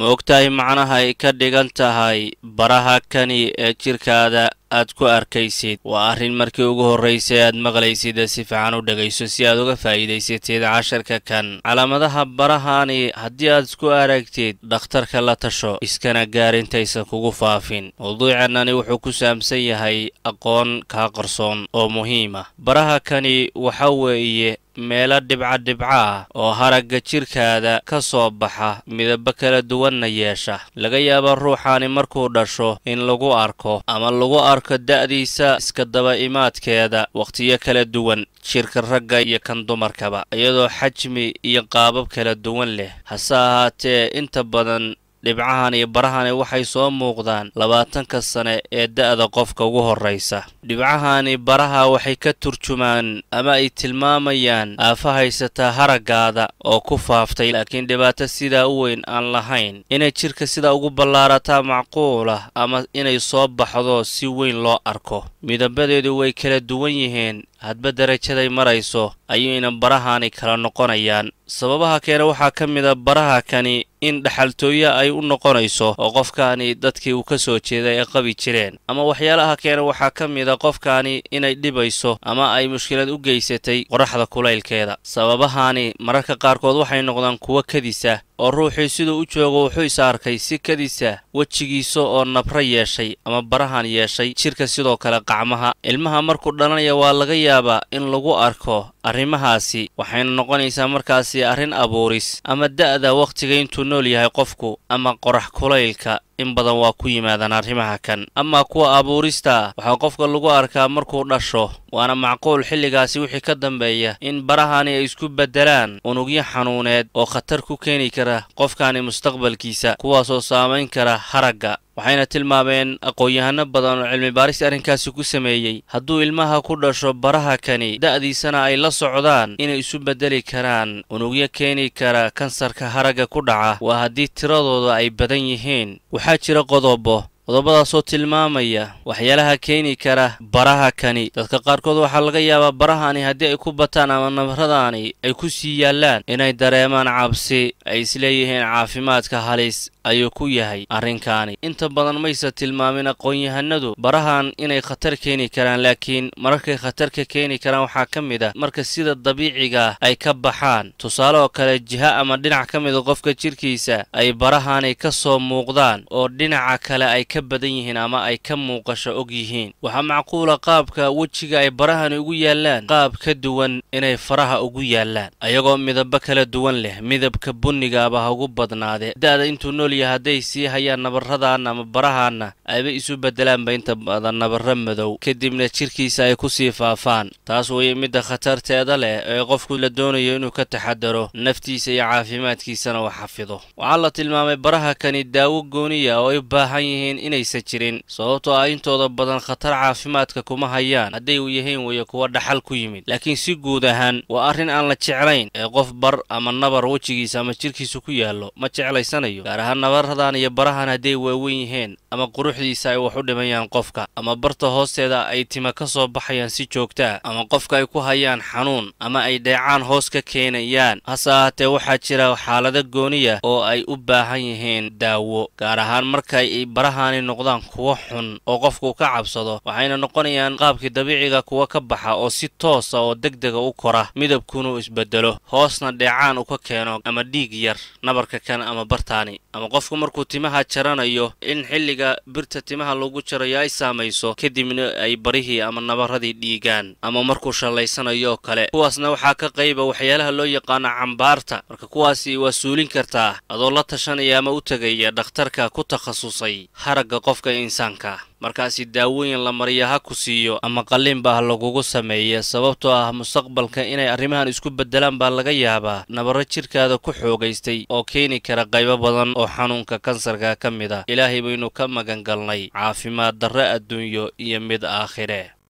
ma ogtahay macnaha ay ka dhigan tahay baraha kani ee jidhkaada aad ku arkaysid waa arrin markii ugu horraysay aad maqlaysid si fiican u dhegayso si aad uga faa'iidaysatid casharka kan calaamadaha barahani haddii aad isku aragtid dhakhtarka la tasho iskana gaar intaysan kugu faafin mawduuceennani wuxuu ku saabsan yahay aqoon kaa qarsoon oo muhiim ah baraha kani waxa weeye meelo dhibca dhibca ah oo haragga jidhkaada ka soo baxa midabo kala duwanna yeesha laga yaaba ruuxaani markuu dhasho in lagu arko ama lagu arko da'diisa iska daba imaadkeeda wakhtiyo kala duwan jidhka ragga iyo kan dumarkaba iyadoo xajmi iyo qaabab kala duwan leh hase ahaatee inta badan dhibcahan iyo barahani waxay soo muuqdaan labaatanka sane ee da'da qofka ugu horraysa dhibcahani baraha waxay ka turjumaan ama ay tilmaamayaan aafa haysataa haraggaada oo ku faaftay laakiin dhibaato sidaa u weyn aan lahayn inay jidhka sidaa ugu ballaarataa macquulah ama inay soo baxdo si weyn loo arko midabadeedu way kala duwan yihiin hadba darajaday marayso ayayna barahani kala noqonayaan sababaha keena waxaa ka mid a baraha kani in dhaxaltooye ay u noqonayso oo qofkaani dadkii uu ka soo jeeday ay qabi jireen ama waxyaalaha keena waxaa ka mid a qofkaani inay dhibayso ama ay mushkilad u geysatay qoraxda kulaylkeeda sababahani mararka qaarkood waxay noqdaan kuwo kadisa oo ruuxii siduu u joogo wuxuu is arkay si kadisa wejigiisa oo nabro yeeshay ama barahan yeeshay jidhka sidoo kale qacmaha ilmaha markuu dhalanaya waa laga yaabaa in lagu arko arrimahaasi waxayna noqonaysaa markaasi arrin abuuris ama da'da wakhtiga intuu nool yahay qofku ama qorax kulaylka in badan waa ku yimaadaan arrimaha kan amaa kuwa abuurista waxaa qofka lagu arkaa markuu dhasho waana macquul xilligaasi wixii ka dambeeya in barahani ay isku beddelaan unugyo xanuuneed oo khatar ku keeni kara qofkani mustaqbalkiisa kuwaasoo saamayn kara haragga waxayna tilmaameen aqoon-yahano badan oo cilmi baaris arrinkaasi ku sameeyey hadduu ilmaha ku dhasho baraha kani da'diisana ay la socdaan inay isu beddeli karaan unugyo keeni kara kansarka haragga ku dhaca waa haddii tiradooda ay badan yihiin waxaa jira qodobo qodobadaasoo tilmaamaya waxyaalaha keeni kara baraha kani dadka qaarkood waxaa laga yaabaa barahani haddii ay ku bataan ama nabaradaani ay ku sii yaallaan inay dareemaan cabsi ay isleeyihiin caafimaadka halis ayuu ku yahay arrinkaani inta badan mayse tilmaamin aqoon-yahanadu barahan inay khatar keeni karaan laakiin mararkay khatar ka keeni karaan waxaa ka mid ah marka sida dabiiciga ay ka baxaan tusaale oo kale jiha ama dhinac ka mida qofka jidhkiisa ay barahani ka soo muuqdaan oo dhinaca kale ay ka badan yihiin ama ay ka muuqasho og yihiin waxaa macquula qaabka wejiga ay barahani ugu yaallaan qaab ka duwan inay faraha ugu yaallaan ayagoo midabo kala duwan leh midabka bunnigaaba ha ugu badnaade da'da intuu nool yahay hadday sii hayaan nabarradan ama barahaanna ayba isu beddelaanba inta badan nabarro madow kadibna jidhkiisa ay ku sii faafaan taas weeye midda khatarteeda leh ee qofku la doonayo inuu ka taxadaro naftiisa iyo caafimaadkiisana uu xafido waxaa la tilmaamay baraha kani daawo gooniya oo ay u baahan yihiin inaysan jirin sababtoo ah intooda badan khatar caafimaadka kuma hayaan hadday u yahayn weeye kuwa dhaxal ku yimid laakiin si guud ahaan waa arrin aan la jeclayn ee qof bar ama nabar wejigiisa ama jidhkiisa ku yaallo ma jeclaysanayo gaar ahaan nabaradan iyo barahan hadday waawen yihiin ama quruxdiisa ay wax u dhimayaan qofka ama barta hoosteeda ay tima ka soo baxayaan si joogta ah ama qofka ay ku hayaan xanuun ama ay dheecaan hoos ka keenayaan hase ahaatee waxaa jira xaalado gooniya oo ay u baahan yihiin daawo gaar ahaan markay barahani noqdaan kuwo xun oo qofku ka cabsado waxayna noqonayaan qaabkii dabiiciga kuwa ka baxa oo si toosa oo degdega u kora midabkunu isbedelo hoosna dheecaan u ka keeno ama dhiig yar nabarka kan ama bartaani ama qofku markuu timaha jaranayo in xilliga birta timaha lagu jarayo ay saamayso kadibna ay barihii ama nabaradii dhiigaan ama markuu shallaysanayo oo kale kuwaasna waxaa ka qayba waxyaalaha loo yaqaano cambaarta marka kuwaasi waa suulin kartaa adoo la tashanaya ama u tegaya dhakhtarka ku takhasusay haragga qofka insaanka markaasi daawooyin la mariya ha ku siiyo ama qalliinba ha lagugu sameeya sababtoo ah mustaqbalka inay arrimahan isku beddelaan baa laga yaabaa nabarro jidhkaada ku xoogaystay oo keeni kara qaybo badan oo xanuunka kansarka ka mid ah ilaahay baynu ka magan galnay caafimaad darre adduunyo iyo mid aakhire